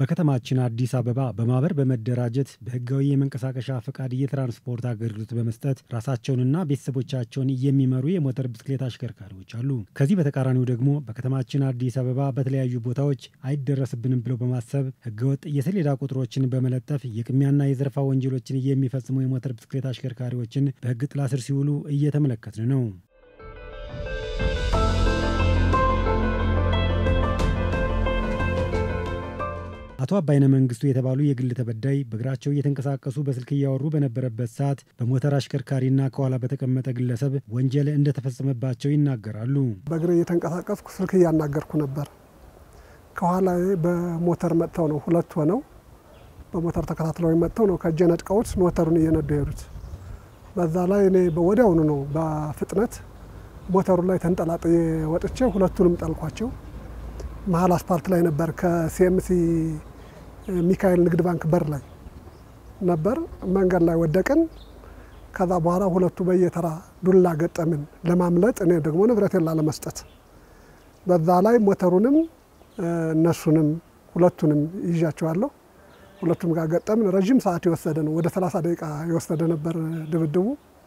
በከተማችን አዲስ አበባ በማህበር በመደራጀት በህጋዊ የመንቀሳቀሻ ፈቃድ የትራንስፖርት አገልግሎት በመስጠት ራሳቸውንና ቤተሰቦቻቸውን የሚመሩ የሞተር ብስክሌት አሽከርካሪዎች አሉ። ከዚህ በተቃራኒው ደግሞ በከተማችን አዲስ አበባ በተለያዩ ቦታዎች አይደረስብንም ብለው በማሰብ ህገወጥ የሰሌዳ ቁጥሮችን በመለጠፍ የቅሚያና የዘረፋ ወንጀሎችን የሚፈጽሙ የሞተር ብስክሌት አሽከርካሪዎችን በህግ ጥላ ስር ሲውሉ እየተመለከትን ነው። አቶ አባይነ መንግስቱ የተባሉ የግል ተበዳይ በእግራቸው እየተንቀሳቀሱ በስልክ እያወሩ በነበረበት ሰዓት በሞተር አሽከርካሪና ከኋላ በተቀመጠ ግለሰብ ወንጀል እንደተፈጸመባቸው ይናገራሉ። በእግር እየተንቀሳቀስኩ ስልክ እያናገርኩ ነበር። ከኋላ በሞተር መጥተው ነው ሁለት ሆነው በሞተር ተከታትለው መጥተው ነው ከእጄ ነጥቀውት ሞተሩን እየነዱ የሄዱት። በዛ ላይ እኔ ወዲያውኑ ነው በፍጥነት ሞተሩ ላይ ተንጠላጥዬ ወጥቼ ሁለቱንም ጠልኳቸው። መሀል አስፓልት ላይ ነበር ከሲኤምሲ ሚካኤል ንግድ ባንክ በር ላይ ነበር። መንገድ ላይ ወደቅን። ከዛ በኋላ ሁለቱ በየተራ ዱላ ገጠምን ለማምለጥ፣ እኔ ደግሞ ንብረቴን ላለመስጠት። በዛ ላይ ሞተሩንም እነሱንም ሁለቱንም ይዣቸዋለሁ። ሁለቱም ጋር ገጠምን። ረዥም ሰዓት የወሰደ ነው፣ ወደ 30 ደቂቃ የወሰደ ነበር ድብድቡ።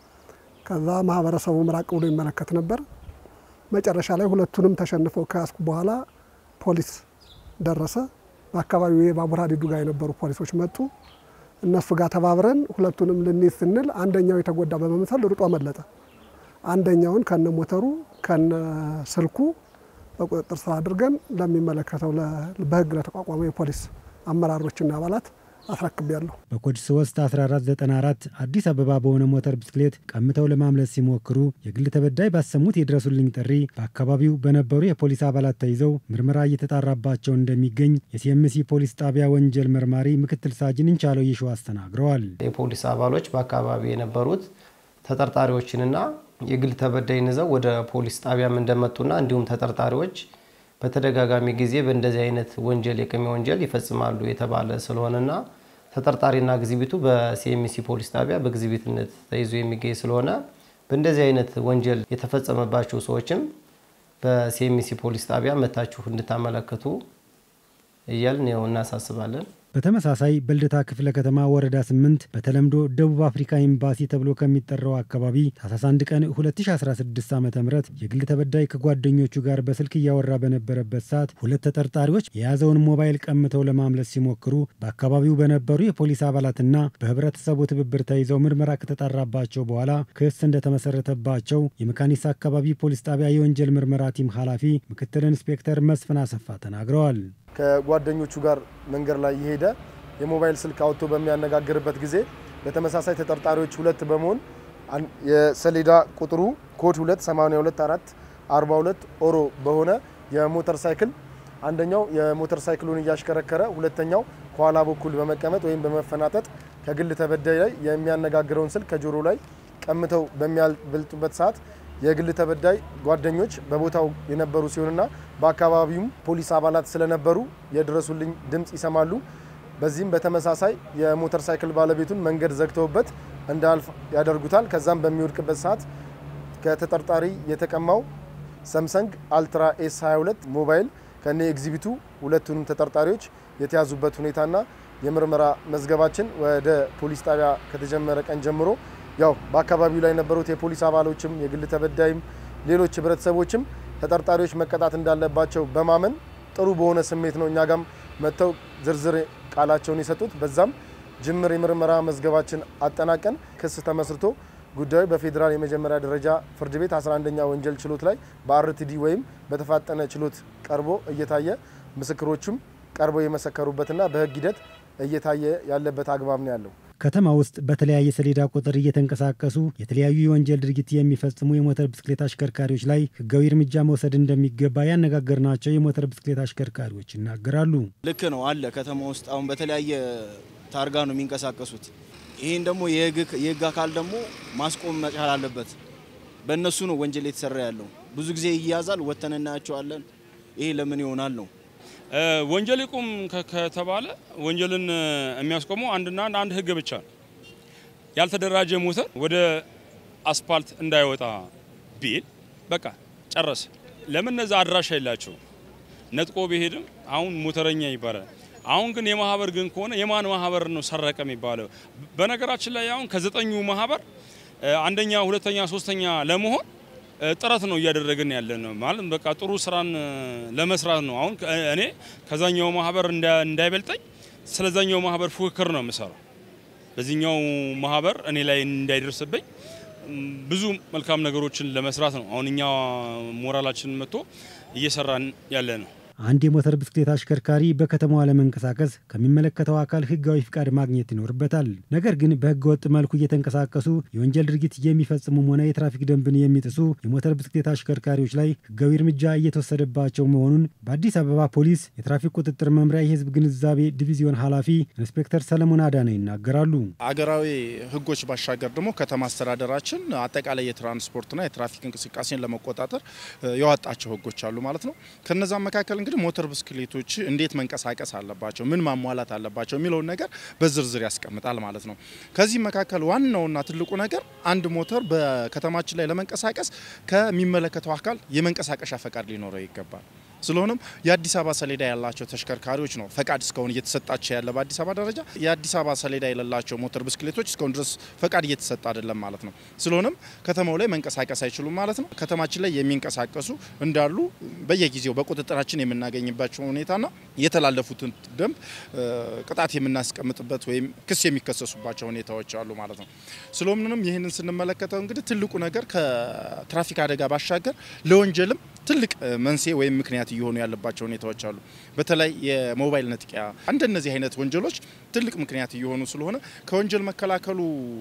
ከዛ ማህበረሰቡ ምራቅ ብሎ ይመለከት ነበር። መጨረሻ ላይ ሁለቱንም ተሸንፈው ከያዝኩ በኋላ ፖሊስ ደረሰ። በአካባቢው የባቡር ሀዲዱ ጋር የነበሩ ፖሊሶች መጡ። እነሱ ጋር ተባብረን ሁለቱንም ልንይዝ ስንል አንደኛው የተጎዳ በመምሰል ሩጦ አመለጠ። አንደኛውን ከነ ሞተሩ ከነ ስልኩ በቁጥጥር ስር አድርገን ለሚመለከተው በህግ ለተቋቋመው የፖሊስ አመራሮችና አባላት አስረክቤያለሁ። በኮድ 3 1494 አዲስ አበባ በሆነ ሞተር ብስክሌት ቀምተው ለማምለጥ ሲሞክሩ የግል ተበዳይ ባሰሙት የድረሱልኝ ጥሪ በአካባቢው በነበሩ የፖሊስ አባላት ተይዘው ምርመራ እየተጣራባቸው እንደሚገኝ የሲኤምሲ ፖሊስ ጣቢያ ወንጀል መርማሪ ምክትል ሳጅን እንቻለው ይሸዋስ ተናግረዋል። የፖሊስ አባሎች በአካባቢው የነበሩት ተጠርጣሪዎችንና የግል ተበዳይን ይዘው ወደ ፖሊስ ጣቢያም እንደመጡና እንዲሁም ተጠርጣሪዎች በተደጋጋሚ ጊዜ በእንደዚህ አይነት ወንጀል የቅሚያ ወንጀል ይፈጽማሉ የተባለ ስለሆነና ተጠርጣሪና ግዝቢቱ በሲኤምሲ ፖሊስ ጣቢያ በግዝቢትነት ተይዞ የሚገኝ ስለሆነ በእንደዚህ አይነት ወንጀል የተፈጸመባቸው ሰዎችም በሲኤምሲ ፖሊስ ጣቢያ መታችሁ እንድታመለክቱ እያልን ያው እናሳስባለን። በተመሳሳይ በልደታ ክፍለ ከተማ ወረዳ 8 በተለምዶ ደቡብ አፍሪካ ኤምባሲ ተብሎ ከሚጠራው አካባቢ ታህሳስ 1 ቀን 2016 ዓ ም የግል ተበዳይ ከጓደኞቹ ጋር በስልክ እያወራ በነበረበት ሰዓት ሁለት ተጠርጣሪዎች የያዘውን ሞባይል ቀምተው ለማምለጥ ሲሞክሩ በአካባቢው በነበሩ የፖሊስ አባላትና በህብረተሰቡ ትብብር ተይዘው ምርመራ ከተጣራባቸው በኋላ ክስ እንደተመሰረተባቸው የመካኒሳ አካባቢ ፖሊስ ጣቢያ የወንጀል ምርመራ ቲም ኃላፊ ምክትል ኢንስፔክተር መስፍን አሰፋ ተናግረዋል። ከጓደኞቹ ጋር መንገድ ላይ የሄደ የሞባይል ስልክ አውጥቶ በሚያነጋግርበት ጊዜ በተመሳሳይ ተጠርጣሪዎች ሁለት በመሆን የሰሌዳ ቁጥሩ ኮድ 2824 42 ኦሮ በሆነ የሞተር ሳይክል አንደኛው የሞተር ሳይክሉን እያሽከረከረ ሁለተኛው ከኋላ በኩል በመቀመጥ ወይም በመፈናጠጥ ከግል ተበዳይ ላይ የሚያነጋግረውን ስልክ ከጆሮ ላይ ቀምተው በሚያበልጡበት ሰዓት የግል ተበዳይ ጓደኞች በቦታው የነበሩ ሲሆንና በአካባቢውም ፖሊስ አባላት ስለነበሩ የድረሱልኝ ድምፅ ይሰማሉ። በዚህም በተመሳሳይ የሞተር ሳይክል ባለቤቱን መንገድ ዘግተውበት እንዳልፍ ያደርጉታል። ከዛም በሚወድቅበት ሰዓት ከተጠርጣሪ የተቀማው ሰምሰንግ አልትራ ኤስ 22 ሞባይል ከነ ኤግዚቢቱ ሁለቱንም ተጠርጣሪዎች የተያዙበት ሁኔታና የምርመራ መዝገባችን ወደ ፖሊስ ጣቢያ ከተጀመረ ቀን ጀምሮ ያው በአካባቢው ላይ የነበሩት የፖሊስ አባሎችም የግል ተበዳይም ሌሎች ህብረተሰቦችም ተጠርጣሪዎች መቀጣት እንዳለባቸው በማመን ጥሩ በሆነ ስሜት ነው እኛ ጋም መጥተው ዝርዝር ቃላቸውን የሰጡት። በዛም ጅምር የምርመራ መዝገባችን አጠናቀን ክስ ተመስርቶ ጉዳዩ በፌዴራል የመጀመሪያ ደረጃ ፍርድ ቤት 11ኛ ወንጀል ችሎት ላይ በአርቲዲ ወይም በተፋጠነ ችሎት ቀርቦ እየታየ ምስክሮቹም ቀርበው የመሰከሩበትና በህግ ሂደት እየታየ ያለበት አግባብ ነው ያለው። ከተማ ውስጥ በተለያየ ሰሌዳ ቁጥር እየተንቀሳቀሱ የተለያዩ የወንጀል ድርጊት የሚፈጽሙ የሞተር ብስክሌት አሽከርካሪዎች ላይ ህጋዊ እርምጃ መውሰድ እንደሚገባ ያነጋገርናቸው የሞተር ብስክሌት አሽከርካሪዎች ይናገራሉ። ልክ ነው አለ ከተማ ውስጥ አሁን በተለያየ ታርጋ ነው የሚንቀሳቀሱት። ይህን ደግሞ የህግ አካል ደግሞ ማስቆም መቻል አለበት። በእነሱ ነው ወንጀል የተሰራ ያለው። ብዙ ጊዜ ይያዛል፣ ወተን እናያቸዋለን። ይሄ ለምን ይሆናል ነው ወንጀል ይቁም ከተባለ ወንጀልን የሚያስቆመው አንድና አንድ ህግ ብቻ ነው። ያልተደራጀ ሞተር ወደ አስፓልት እንዳይወጣ ቢል በቃ ጨረሰ። ለምን እነዛ አድራሻ የላቸው ነጥቆ ቢሄድም አሁን ሞተረኛ ይባላል። አሁን ግን የማህበር ግን ከሆነ የማን ማህበር ነው ሰረቀ የሚባለው? በነገራችን ላይ አሁን ከዘጠኙ ማህበር አንደኛ፣ ሁለተኛ፣ ሶስተኛ ለመሆን ጥረት ነው እያደረግን ያለ ነው ማለት በቃ ጥሩ ስራን ለመስራት ነው። አሁን እኔ ከዛኛው ማህበር እንዳይበልጠኝ ስለዛኛው ማህበር ፉክክር ነው የምሰራው። በዚህኛው ማህበር እኔ ላይ እንዳይደርስብኝ ብዙ መልካም ነገሮችን ለመስራት ነው አሁን እኛ ሞራላችንን መጥቶ እየሰራን ያለ ነው። አንድ የሞተር ብስክሌት አሽከርካሪ በከተማዋ ለመንቀሳቀስ ከሚመለከተው አካል ሕጋዊ ፍቃድ ማግኘት ይኖርበታል። ነገር ግን በሕገ ወጥ መልኩ እየተንቀሳቀሱ የወንጀል ድርጊት የሚፈጽሙም ሆነ የትራፊክ ደንብን የሚጥሱ የሞተር ብስክሌት አሽከርካሪዎች ላይ ሕጋዊ እርምጃ እየተወሰደባቸው መሆኑን በአዲስ አበባ ፖሊስ የትራፊክ ቁጥጥር መምሪያ የሕዝብ ግንዛቤ ዲቪዚዮን ኃላፊ ኢንስፔክተር ሰለሞን አዳነ ይናገራሉ። አገራዊ ሕጎች ባሻገር ደግሞ ከተማ አስተዳደራችን አጠቃላይ የትራንስፖርትና የትራፊክ እንቅስቃሴን ለመቆጣጠር ያወጣቸው ሕጎች አሉ ማለት ነው። ከነዛም መካከል እንግዲህ ሞተር ብስክሌቶች እንዴት መንቀሳቀስ አለባቸው፣ ምን ማሟላት አለባቸው የሚለውን ነገር በዝርዝር ያስቀምጣል ማለት ነው። ከዚህ መካከል ዋናውና ትልቁ ነገር አንድ ሞተር በከተማችን ላይ ለመንቀሳቀስ ከሚመለከተው አካል የመንቀሳቀሻ ፈቃድ ሊኖረው ይገባል። ስለሆነም የአዲስ አበባ ሰሌዳ ያላቸው ተሽከርካሪዎች ነው ፈቃድ እስካሁን እየተሰጣቸው ያለ በአዲስ አበባ ደረጃ። የአዲስ አበባ ሰሌዳ የሌላቸው ሞተር ብስክሌቶች እስካሁን ድረስ ፈቃድ እየተሰጠ አይደለም ማለት ነው። ስለሆነም ከተማው ላይ መንቀሳቀስ አይችሉም ማለት ነው። ከተማችን ላይ የሚንቀሳቀሱ እንዳሉ በየጊዜው በቁጥጥራችን የምናገኝባቸው ሁኔታና የተላለፉትን ደንብ ቅጣት የምናስቀምጥበት ወይም ክስ የሚከሰሱባቸው ሁኔታዎች አሉ ማለት ነው። ስለሆነም ይህንን ስንመለከተው እንግዲህ ትልቁ ነገር ከትራፊክ አደጋ ባሻገር ለወንጀልም ትልቅ መንስኤ ወይም ምክንያት እየሆኑ ያለባቸው ሁኔታዎች አሉ። በተለይ የሞባይል ነጥቂያ እንደነዚህ አይነት ወንጀሎች ትልቅ ምክንያት እየሆኑ ስለሆነ ከወንጀል መከላከሉ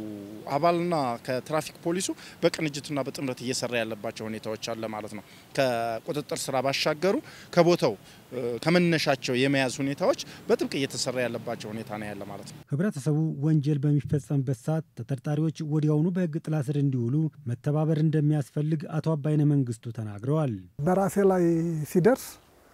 አባልና ከትራፊክ ፖሊሱ በቅንጅትና በጥምረት እየሰራ ያለባቸው ሁኔታዎች አለ ማለት ነው። ከቁጥጥር ስራ ባሻገሩ ከቦታው ከመነሻቸው የመያዝ ሁኔታዎች በጥብቅ እየተሰራ ያለባቸው ሁኔታ ነው ያለ ማለት ነው። ህብረተሰቡ ወንጀል በሚፈጸምበት ሰዓት ተጠርጣሪዎች ወዲያውኑ በህግ ጥላ ስር እንዲውሉ መተባበር እንደሚያስፈልግ አቶ አባይነ መንግስቱ ተናግረዋል። በራሴ ላይ ሲደርስ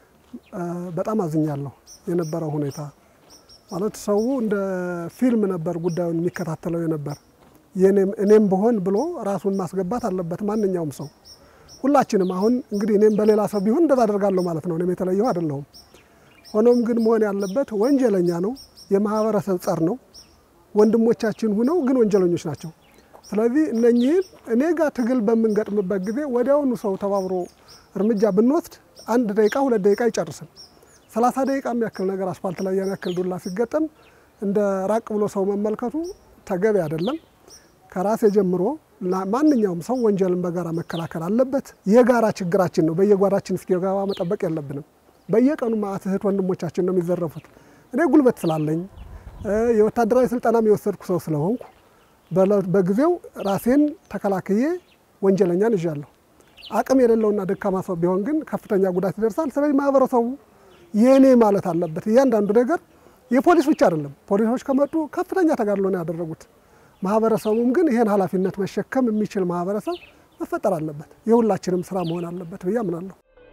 በጣም አዝኛለሁ። የነበረው ሁኔታ ማለት ሰው እንደ ፊልም ነበር ጉዳዩን የሚከታተለው የነበር። እኔም ብሆን ብሎ ራሱን ማስገባት አለበት ማንኛውም ሰው ሁላችንም። አሁን እንግዲህ እኔም በሌላ ሰው ቢሆን እንደዛ አደርጋለሁ ማለት ነው። እኔም የተለየሁ አይደለሁም። ሆኖም ግን መሆን ያለበት ወንጀለኛ ነው፣ የማህበረሰብ ጸር ነው። ወንድሞቻችን ሁነው ግን ወንጀለኞች ናቸው። ስለዚህ እነኚህን እኔ ጋር ትግል በምንገጥምበት ጊዜ ወዲያውኑ ሰው ተባብሮ እርምጃ ብንወስድ አንድ ደቂቃ ሁለት ደቂቃ አይጨርስም። ሰላሳ ደቂቃ የሚያክል ነገር አስፋልት ላይ ያን ያክል ዱላ ሲገጠም እንደ ራቅ ብሎ ሰው መመልከቱ ተገቢ አይደለም። ከራሴ ጀምሮ ማንኛውም ሰው ወንጀልን በጋራ መከላከል አለበት። የጋራ ችግራችን ነው። በየጓዳችን እስኪገባ መጠበቅ የለብንም። በየቀኑ ማዕት እህት ወንድሞቻችን ነው የሚዘረፉት። እኔ ጉልበት ስላለኝ የወታደራዊ ስልጠናም የወሰድኩ ሰው ስለሆንኩ በጊዜው ራሴን ተከላክዬ ወንጀለኛን ይዣለሁ። አቅም የሌለውና ደካማ ሰው ቢሆን ግን ከፍተኛ ጉዳት ይደርሳል። ስለዚህ ማህበረሰቡ የእኔ ማለት አለበት። እያንዳንዱ ነገር የፖሊስ ብቻ አይደለም። ፖሊሶች ከመጡ ከፍተኛ ተጋድሎ ነው ያደረጉት። ማህበረሰቡም ግን ይህን ኃላፊነት መሸከም የሚችል ማህበረሰብ መፈጠር አለበት። የሁላችንም ስራ መሆን አለበት ብዬ አምናለሁ።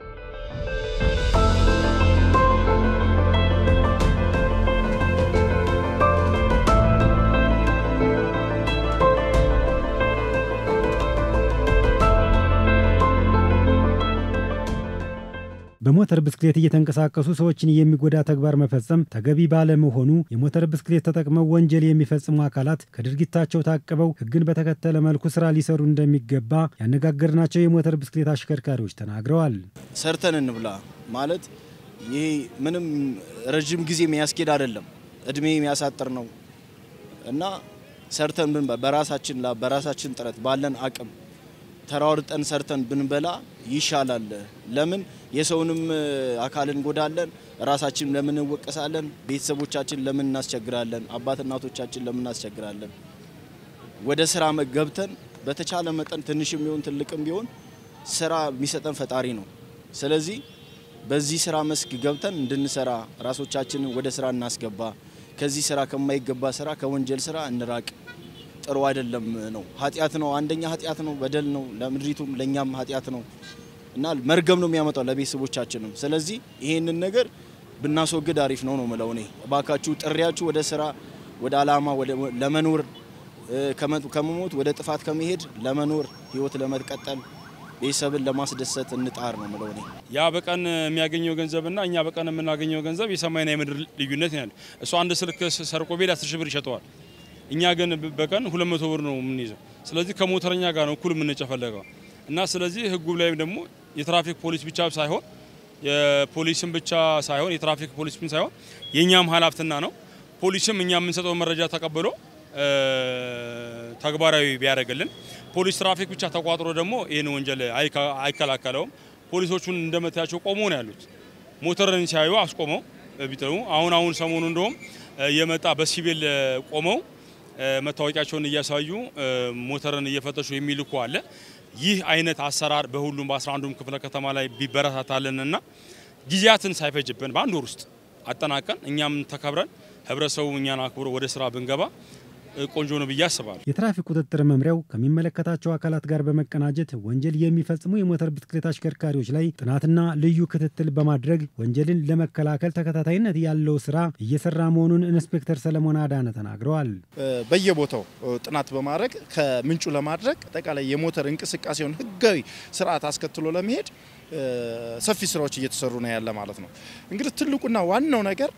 በሞተር ብስክሌት እየተንቀሳቀሱ ሰዎችን የሚጎዳ ተግባር መፈጸም ተገቢ ባለመሆኑ የሞተር ብስክሌት ተጠቅመው ወንጀል የሚፈጽሙ አካላት ከድርጊታቸው ታቅበው ሕግን በተከተለ መልኩ ስራ ሊሰሩ እንደሚገባ ያነጋገርናቸው የሞተር ብስክሌት አሽከርካሪዎች ተናግረዋል። ሰርተን እንብላ ማለት ይሄ ምንም ረዥም ጊዜ የሚያስኬድ አይደለም፣ እድሜ የሚያሳጥር ነው እና ሰርተን ብንበላ በራሳችን ላ በራሳችን ጥረት ባለን አቅም ተራርጠን ሰርተን ብንበላ ይሻላል። ለምን የሰውንም አካል እንጎዳለን? ራሳችን ለምን እንወቀሳለን? ቤተሰቦቻችን ለምን እናስቸግራለን? አባት እናቶቻችን ለምን እናስቸግራለን? ወደ ስራ ገብተን በተቻለ መጠን ትንሽም ቢሆን ትልቅም ቢሆን ስራ የሚሰጠን ፈጣሪ ነው። ስለዚህ በዚህ ስራ መስክ ገብተን እንድንሰራ ራሶቻችንን ወደ ስራ እናስገባ። ከዚህ ስራ ከማይገባ ስራ ከወንጀል ስራ እንራቅ። ጥሩ አይደለም ነው። ኃጢአት ነው። አንደኛ ኃጢአት ነው፣ በደል ነው። ለምድሪቱም ለእኛም ኃጢአት ነው እና መርገም ነው የሚያመጣው ለቤተሰቦቻችንም። ስለዚህ ይሄንን ነገር ብናስወግድ አሪፍ ነው ነው ምለው እኔ። እባካችሁ ጥሪያችሁ ወደ ስራ ወደ አላማ ለመኖር ከመሞት ወደ ጥፋት ከመሄድ ለመኖር ህይወት ለመቀጠል ቤተሰብን ለማስደሰት እንጣር ነው ምለው እኔ። ያ በቀን የሚያገኘው ገንዘብና እኛ በቀን የምናገኘው ገንዘብ የሰማይና የምድር ልዩነት ያለ። እሱ አንድ ስልክ ሰርቆ ቤት አስር ሺህ ብር ይሸጠዋል። እኛ ግን በቀን ሁለት መቶ ብር ነው የምንይዘው። ስለዚህ ከሞተረኛ ጋር ነው እኩል የምንጨፈለገው እና ስለዚህ ህጉ ላይ ደግሞ የትራፊክ ፖሊስ ብቻ ሳይሆን የፖሊስም ብቻ ሳይሆን የትራፊክ ፖሊስም ሳይሆን የእኛም ኃላፊነትና ነው። ፖሊስም እኛ የምንሰጠው መረጃ ተቀብሎ ተግባራዊ ቢያደርግልን፣ ፖሊስ ትራፊክ ብቻ ተቋጥሮ ደግሞ ይህን ወንጀል አይከላከለውም። ፖሊሶቹን እንደምታያቸው ቆሞ ነው ያሉት። ሞተርን ሲያዩ አስቆመው ቢጥሩ አሁን አሁን ሰሞኑ እንደውም የመጣ በሲቪል ቆመው መታወቂያቸውን እያሳዩ ሞተርን እየፈተሹ የሚልኩ አለ። ይህ አይነት አሰራር በሁሉም በአስራ አንዱም ክፍለ ከተማ ላይ ቢበረታታልንና ጊዜያትን ሳይፈጅብን በአንድ ወር ውስጥ አጠናቀን እኛም ተከብረን ህብረተሰቡ እኛን አክብሮ ወደ ስራ ብንገባ ቆንጆ ነው ብዬ አስባለሁ። የትራፊክ ቁጥጥር መምሪያው ከሚመለከታቸው አካላት ጋር በመቀናጀት ወንጀል የሚፈጽሙ የሞተር ብስክሌት አሽከርካሪዎች ላይ ጥናትና ልዩ ክትትል በማድረግ ወንጀልን ለመከላከል ተከታታይነት ያለው ስራ እየሰራ መሆኑን ኢንስፔክተር ሰለሞን አዳነ ተናግረዋል። በየቦታው ጥናት በማድረግ ከምንጩ ለማድረግ አጠቃላይ የሞተር እንቅስቃሴውን ህጋዊ ስርዓት አስከትሎ ለመሄድ ሰፊ ስራዎች እየተሰሩ ነው ያለ ማለት ነው። እንግዲህ ትልቁና ዋናው ነገር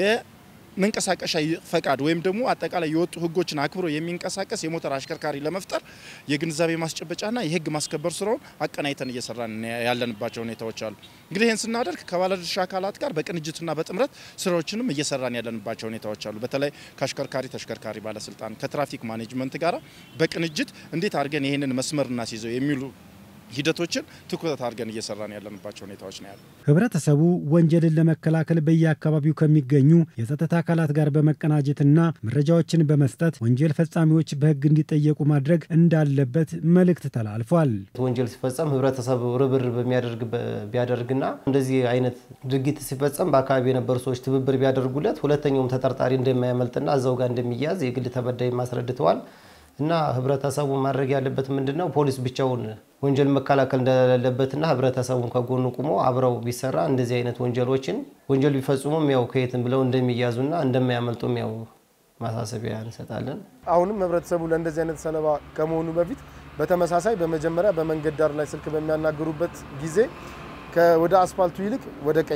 መንቀሳቀሻ ፈቃድ ወይም ደግሞ አጠቃላይ የወጡ ህጎችን አክብሮ የሚንቀሳቀስ የሞተር አሽከርካሪ ለመፍጠር የግንዛቤ ማስጨበጫና የህግ ማስከበር ስራውን አቀናይተን እየሰራን ያለንባቸው ሁኔታዎች አሉ። እንግዲህ ይህን ስናደርግ ከባለድርሻ አካላት ጋር በቅንጅትና በጥምረት ስራዎችንም እየሰራን ያለንባቸው ሁኔታዎች አሉ። በተለይ ከአሽከርካሪ ተሽከርካሪ ባለስልጣን ከትራፊክ ማኔጅመንት ጋር በቅንጅት እንዴት አድርገን ይህንን መስመር እናስይዘው የሚሉ ሂደቶችን ትኩረት አድርገን እየሰራን ያለንባቸው ሁኔታዎች ነው ያሉ። ህብረተሰቡ ወንጀልን ለመከላከል በየአካባቢው ከሚገኙ የጸጥታ አካላት ጋር በመቀናጀትና መረጃዎችን በመስጠት ወንጀል ፈጻሚዎች በህግ እንዲጠየቁ ማድረግ እንዳለበት መልእክት ተላልፏል። ወንጀል ሲፈጸም ህብረተሰቡ ርብርብ ቢያደርግና እንደዚህ አይነት ድርጊት ሲፈጸም በአካባቢ የነበሩ ሰዎች ትብብር ቢያደርጉለት ሁለተኛውም ተጠርጣሪ እንደማያመልጥና እዛው ጋር እንደሚያዝ የግል ተበዳይ አስረድተዋል። እና ህብረተሰቡ ማድረግ ያለበት ምንድን ነው? ፖሊስ ብቻውን ወንጀል መከላከል እንደሌለበትና ህብረተሰቡን ከጎኑ ቁሞ አብረው ቢሰራ እንደዚህ አይነት ወንጀሎችን ወንጀል ቢፈጽሙም ያው ከየትም ብለው እንደሚያዙና እንደማያመልጡም ያው ማሳሰቢያ እንሰጣለን። አሁንም ህብረተሰቡ ለእንደዚህ አይነት ሰለባ ከመሆኑ በፊት በተመሳሳይ በመጀመሪያ በመንገድ ዳር ላይ ስልክ በሚያናግሩበት ጊዜ ወደ አስፋልቱ ይልቅ ወደ ቀኝ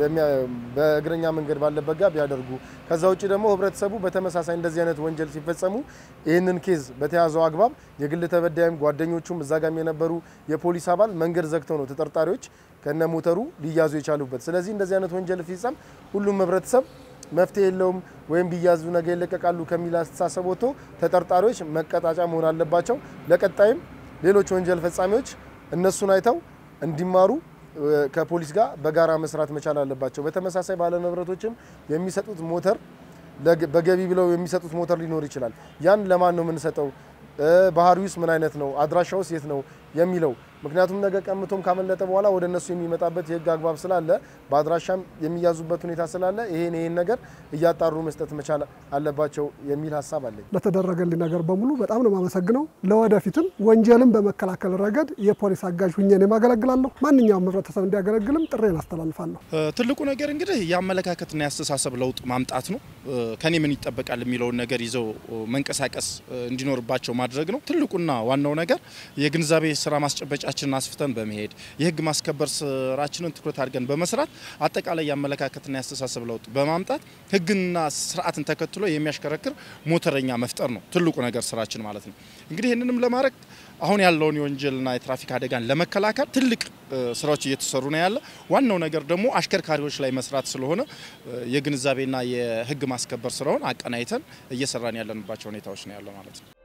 በእግረኛ መንገድ ባለበት ጋር ቢያደርጉ። ከዛ ውጭ ደግሞ ህብረተሰቡ በተመሳሳይ እንደዚህ አይነት ወንጀል ሲፈጸሙ ይህንን ኬዝ በተያዘው አግባብ የግል ተበዳይም ጓደኞቹም እዛ ጋም የነበሩ የፖሊስ አባል መንገድ ዘግተው ነው ተጠርጣሪዎች ከነ ሞተሩ ሊያዙ የቻሉበት። ስለዚህ እንደዚህ አይነት ወንጀል ሲፈጸም ሁሉም ህብረተሰብ መፍትሄ የለውም ወይም ቢያዙ ነገ ይለቀቃሉ ከሚል አስተሳሰብ ወጥቶ ተጠርጣሪዎች መቀጣጫ መሆን አለባቸው። ለቀጣይም ሌሎች ወንጀል ፈጻሚዎች እነሱን አይተው እንዲማሩ ከፖሊስ ጋር በጋራ መስራት መቻል አለባቸው። በተመሳሳይ ባለንብረቶችም የሚሰጡት ሞተር በገቢ ብለው የሚሰጡት ሞተር ሊኖር ይችላል። ያን ለማን ነው የምንሰጠው? ባህሪውስ ምን አይነት ነው? አድራሻውስ የት ነው የሚለው ምክንያቱም ነገ ቀምቶም ካመለጠ በኋላ ወደ እነሱ የሚመጣበት የህግ አግባብ ስላለ በአድራሻም የሚያዙበት ሁኔታ ስላለ ይሄን ይሄን ነገር እያጣሩ መስጠት መቻል አለባቸው የሚል ሀሳብ አለኝ። ለተደረገልኝ ነገር በሙሉ በጣም ነው የማመሰግነው። ለወደፊትም ወንጀልን በመከላከል ረገድ የፖሊስ አጋዥ ሁኜ ነው የማገለግላለሁ። ማንኛውም ህብረተሰብ እንዲያገለግልም ጥሬን አስተላልፋለሁ። ትልቁ ነገር እንግዲህ የአመለካከትና የአስተሳሰብ ለውጥ ማምጣት ነው። ከኔ ምን ይጠበቃል የሚለውን ነገር ይዘው መንቀሳቀስ እንዲኖርባቸው ማድረግ ነው። ትልቁና ዋናው ነገር የግንዛቤ ስራ ማስጨበጫችንን አስፍተን በመሄድ የህግ ማስከበር ስራችንን ትኩረት አድርገን በመስራት አጠቃላይ የአመለካከትና የአስተሳሰብ ለውጥ በማምጣት ህግና ስርዓትን ተከትሎ የሚያሽከረክር ሞተረኛ መፍጠር ነው ትልቁ ነገር ስራችን ማለት ነው። እንግዲህ ይህንንም ለማድረግ አሁን ያለውን የወንጀልና የትራፊክ አደጋን ለመከላከል ትልቅ ስራዎች እየተሰሩ ነው ያለ። ዋናው ነገር ደግሞ አሽከርካሪዎች ላይ መስራት ስለሆነ የግንዛቤና የህግ ማስከበር ስራውን አቀናይተን እየሰራን ያለንባቸው ሁኔታዎች ነው ያለው ማለት ነው።